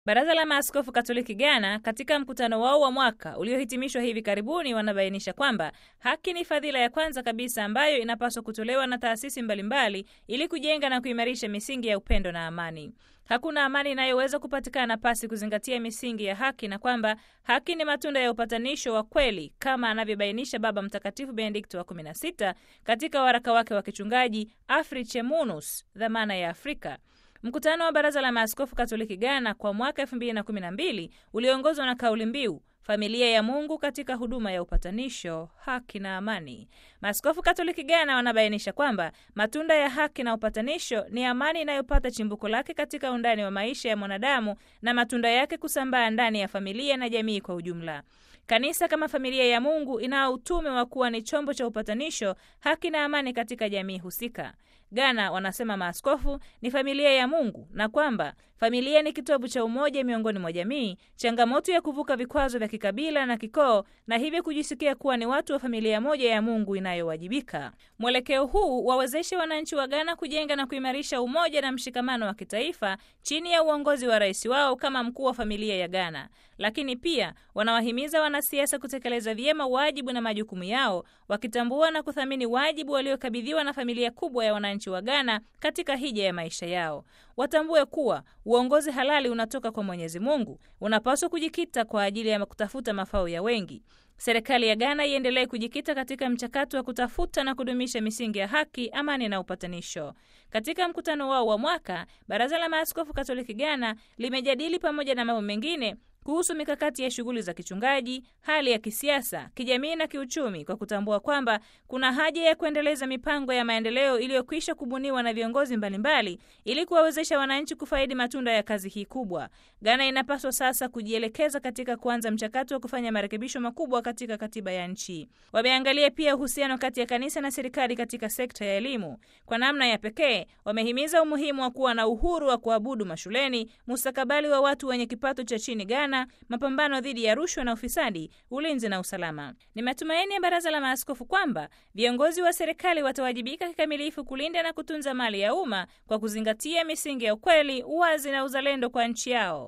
Baraza la Maaskofu Katoliki Ghana katika mkutano wao wa mwaka uliohitimishwa hivi karibuni wanabainisha kwamba haki ni fadhila ya kwanza kabisa ambayo inapaswa kutolewa na taasisi mbalimbali ili kujenga na kuimarisha misingi ya upendo na amani. Hakuna amani inayoweza kupatikana pasi kuzingatia misingi ya haki na kwamba haki ni matunda ya upatanisho wa kweli kama anavyobainisha Baba Mtakatifu Benedikto wa 16 katika waraka wake wa kichungaji Afriche Munus, dhamana ya Afrika. Mkutano wa Baraza la Maaskofu Katoliki Ghana kwa mwaka 2012 uliongozwa na kauli mbiu familia ya Mungu katika huduma ya upatanisho, haki na amani. Maaskofu Katoliki Ghana wanabainisha kwamba matunda ya haki na upatanisho ni amani inayopata chimbuko lake katika undani wa maisha ya mwanadamu na matunda yake kusambaa ndani ya familia na jamii kwa ujumla. Kanisa kama familia ya Mungu inao utume wa kuwa ni chombo cha upatanisho, haki na amani katika jamii husika. Ghana, wanasema maaskofu, ni familia ya Mungu na kwamba familia ni kitovu cha umoja miongoni mwa jamii, changamoto ya kuvuka vikwazo vya kikabila na kikoo, na hivyo kujisikia kuwa ni watu wa familia moja ya Mungu inayowajibika. Mwelekeo huu wawezeshe wananchi wa Ghana kujenga na kuimarisha umoja na mshikamano wa kitaifa chini ya uongozi wa rais wao kama mkuu wa familia ya Ghana, lakini pia wanawahimiza wanasiasa kutekeleza vyema wajibu na majukumu yao, wakitambua na kuthamini wajibu waliokabidhiwa na familia kubwa ya wananchi wa Ghana katika hija ya maisha yao. Watambue kuwa uongozi halali unatoka kwa Mwenyezi Mungu, unapaswa kujikita kwa ajili ya kutafuta mafao ya wengi. Serikali ya Ghana iendelee kujikita katika mchakato wa kutafuta na kudumisha misingi ya haki, amani na upatanisho. Katika mkutano wao wa mwaka, Baraza la Maaskofu Katoliki Ghana limejadili pamoja na mambo mengine kuhusu mikakati ya shughuli za kichungaji, hali ya kisiasa, kijamii na kiuchumi, kwa kutambua kwamba kuna haja ya kuendeleza mipango ya maendeleo iliyokwisha kubuniwa na viongozi mbalimbali ili kuwawezesha wananchi kufaidi matunda ya kazi hii kubwa. Ghana inapaswa sasa kujielekeza katika kuanza mchakato wa kufanya marekebisho makubwa katika katiba ya nchi. Wameangalia pia uhusiano kati ya kanisa na serikali katika sekta ya elimu. Kwa namna ya pekee, wamehimiza umuhimu wa kuwa na uhuru wa kuabudu mashuleni, mustakabali wa watu wenye kipato cha chini Ghana, mapambano dhidi ya rushwa na ufisadi, ulinzi na usalama. Ni matumaini ya Baraza la Maaskofu kwamba viongozi wa serikali watawajibika kikamilifu kulinda na kutunza mali ya umma kwa kuzingatia misingi ya ukweli, uwazi na uzalendo kwa nchi yao.